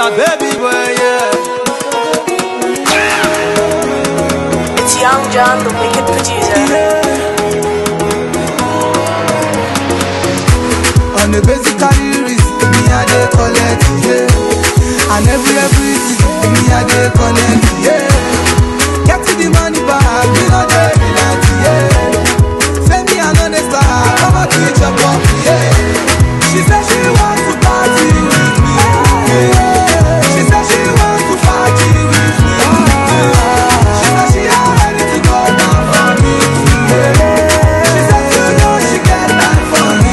my baby boy, yeah. It's Young John, the wicked producer. On a basically risk, me I dey collect, yeah. And every every season, me I dey connect, yeah. Get to the money back, me no dey relent, yeah. Say me I know the star, come on teach your pop, yeah. She said she want to party with me, yeah. She said she want to party with me, yeah. She said she ready to go down for me, yeah. She said you know she get time for me,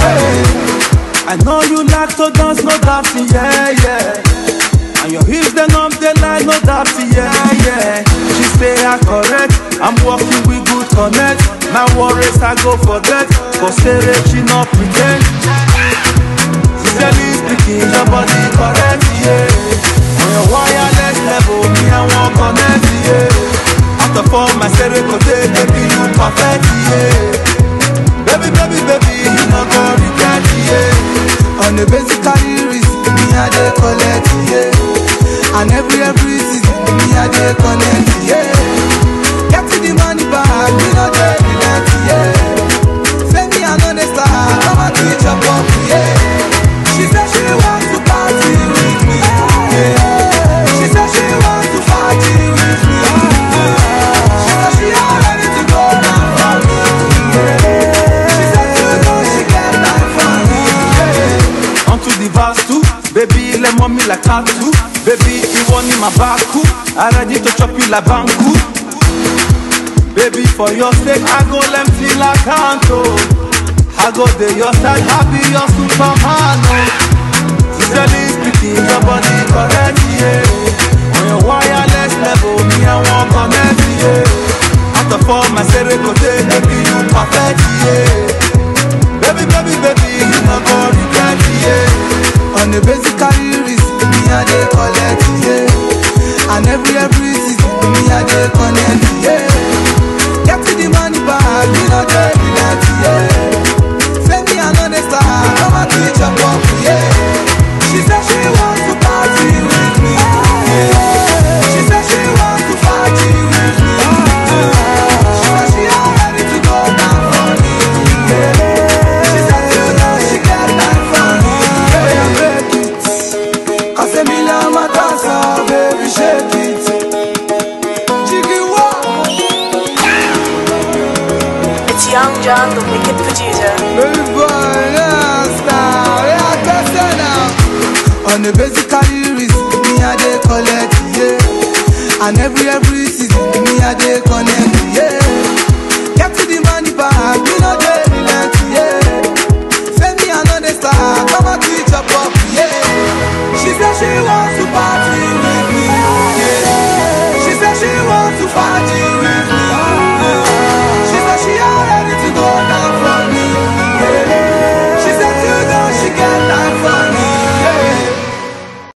yeah. I know you like to dance, no doubt, yeah, yeah. And your hips, they numb, they like, no doubt, yeah, yeah. She say I correct, I'm walking with good connect. My worries I go forget, cause say that she not pretend. Sincerely speaking, your body correct, yeah. On your wireless level, me I want connect, yeah. Out of all my serotonin, baby, you perfect, yeah. Baby, baby, baby, you not go regret, yeah. On a basically risk, me I dey collect, yeah. And every every season, me I dey connect, yeah. Get to the money back, me no dey relent, yeah. Say me I know the star, come on teach your pop, yeah. She said she want to party with me, yeah. She said she want to party with me, yeah. She said she ready to go down for me, yeah. She said you know she get time for me, yeah. Onto the verse two, baby, let mommy like tattoo. Baby, you want in my back, I ready to chop you like banku. Baby, for your sake, I go let till I can't, oh. I go there, your side, happy, your superman, oh. Sincerely speaking, your body correct, yeah. On your wireless level, me, I want connect, yeah. Out of all my serotonin, baby, you perfect, yeah. Baby, baby, baby, you not go regret, yeah. On a basically risk, me I dey collect, yeah. And every every season, me I dey connect, yeah. Get to the money back, me no dey relent, yeah. Say me I know the star, come on teach your pop, yeah. She said she want to party with me, yeah. She said she want to party with me, yeah. She said she ready to go down for me, yeah. She said you know she get time for me, yeah. Break it, cause a million my dancer, baby shake it. Jiggy walk. It's Young John, the wicked producer. Baby boy, yeah, star, yeah, better now. On a basically risk, me I dey collect, yeah. And every every season, me I dey connect,